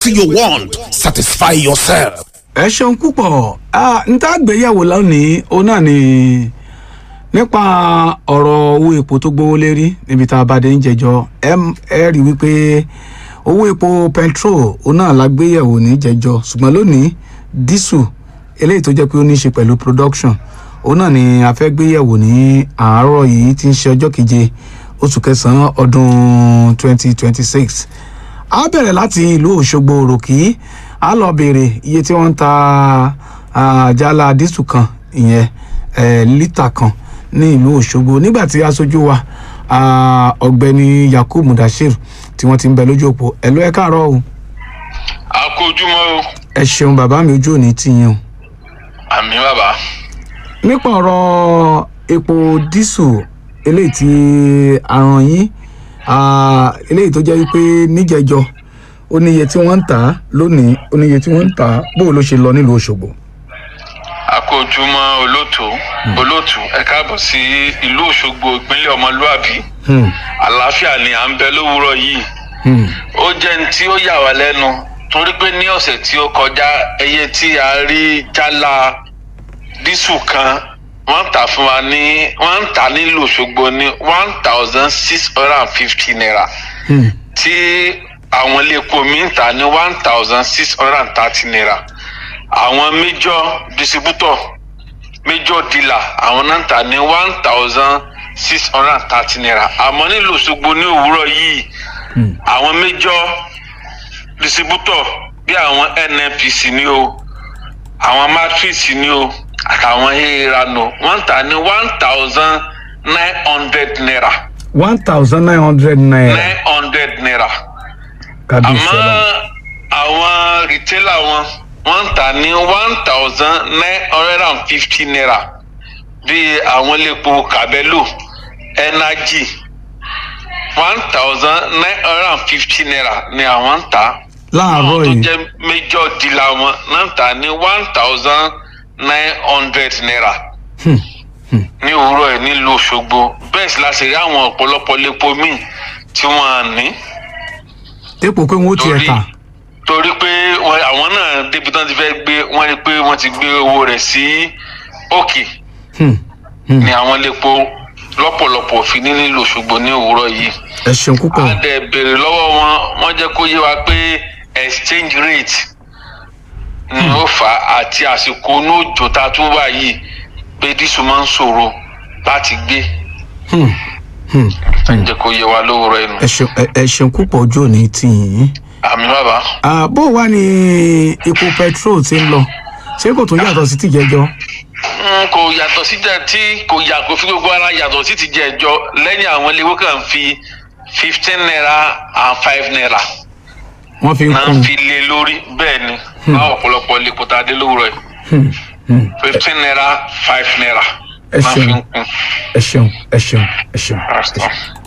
quality you want satisfy yourself. ẹ ṣeun púpọ̀ n tá gbéyàwó lónìí òun náà ni nípa ọ̀rọ̀ owó epo tó gbówó lérí níbi tá a bá dé ń jẹjọ ẹ ẹ rí wípé owó epo petrol òun náà la gbéyàwó ní jẹjọ ṣùgbọ́n lónìí dísù eléyìí tó jẹ́ pé ó ní í ṣe pẹ̀lú production òun náà ni a fẹ́ gbéyàwó ní àárọ̀ yìí tí ń ṣe ọjọ́ keje oṣù kẹsàn-án ọdún 2026 a bẹ̀rẹ̀ láti ìlú òṣogbo òròkì a lọ béèrè iye tí wọ́n ń ta ah, jálá dísù kan ìyẹn eh, lítà kan ní ìlú òṣogbo nígbà tí aṣojú wa ah, ọ̀gbẹ́ni yakub mudashir tí wọ́n ti ń bẹ lójú òpó ẹ̀lú ẹ̀ káàárọ̀ o àkójúmọ́ o ẹ ṣeun bàbá mi ojú òní tì yín o àmì bàbá nípa ọ̀rọ̀ epo dísù eléyìí tí àrùn yín ah, eléyìí tó jẹ́ wípé níjẹjọ ó níye tí wọ́n ń tà á lónìí ó níye tí wọ́n ń tà á bó ló ṣe lọ nílùú òṣogbo. àkójúmọ́ olóòtú olóòtú ẹ káàbọ̀ sí ìlú òṣogbo ìpínlẹ̀ ọmọlúàbí Hmm, àlàáfíà ni à ń bẹ lówùúrọ̀ yìí hmm, ó jẹ́ ní tí ó yà wá lẹ́nu torí pé ní ọ̀sẹ̀ tí ó kọjá ẹyẹ tí a rí jálá dísù kan wọ́n ń tà fún wa ní wọ́n ń tà nílùú òṣogbo ní one thousand six hundred and fifty naira hmm, tí àwọn ilé epo mi ń tà ní one thousand six hundred and thirty naira àwọn major distributor major dealer àwọn náà ń tà ní one thousand six hundred and thirty naira àmọ́ nílùú Òṣogbo ní òwúrọ̀ yìí hmm. àwọn major distributor bí àwọn NNPC ní o àwọn matrix ní o àtàwọn heerano wọ́n ń tà ní one thousand nine hundred naira one thousand nine hundred naira nine hundred naira kábíyèsí àmọ́ ọlọ́run. àwọn rìtẹ́là wọn wọ́n ń tà ní one thousand nine hundred and fifty naira bíi àwọn iléepo Cabello energy one thousand nine hundred and fifty naira ni àwọn ń tà láàárọ̀ àwọn tó yìí jẹ́ major dealer wọn náà ń tà ní one thousand nine hundred naira Hmm, ní òwúrọ̀ ẹ̀ nílùú Òṣogbo bẹ́ẹ̀ sì la ṣe rí àwọn ọ̀pọ̀lọpọ̀ iléepo míì tí wọ́n á ní dépò pé wọ́n ó tiẹ̀ torí tà torí pé wọn- àwọn náà débi tán ti fẹ́ gbé wọ́n rí i pé wọ́n ti gbé owó rẹ̀ sí òkè Hmm, hmm. ní àwọn iléepo lọ́pọ̀lọpọ̀ fi ní nílùú Òṣogbo ní òwúrọ̀ yìí. ẹ ṣeun púpọ̀ a dẹ̀ béèrè lọ́wọ́ wọn wọ́n jẹ́ kó yé wa pé exchange rate ni ó fà á àti àsìkò onóòjò tá a tún wà yìí pé dísù máa ń ṣòro láti gbé Hmm, hmm. ẹ jẹ́ kó yé wa lówùrọ̀ ẹnu. ẹ ṣeun ẹ- ẹ ṣeun púpọ̀ ojú òní tì yín. àmì bàbá. Ah, bó wà ní epo petrol ti ń lọ ṣé kò tún yàtọ̀ sí tìjẹjọ. n kò yàtọ̀ sí jẹ́ tí kò yà kó fi gbogbo ara yàtọ̀ sí ti jẹ́ ẹjọ́ lẹ́yìn àwọn iléèwé kan fi fifteen naira and five naira wọ́n fi ń náà kún fi lé lórí bẹ́ẹ̀ ni báwọn ọ̀pọ̀lọpọ̀ lè kóta dé lówùrọ̀ yìí Hmm, hmm. fifteen naira five naira Ẹ náà fi ṣeun. ń kún. ẹ ṣeun ẹ ṣeun ẹ ṣeun. ẹ ṣeun.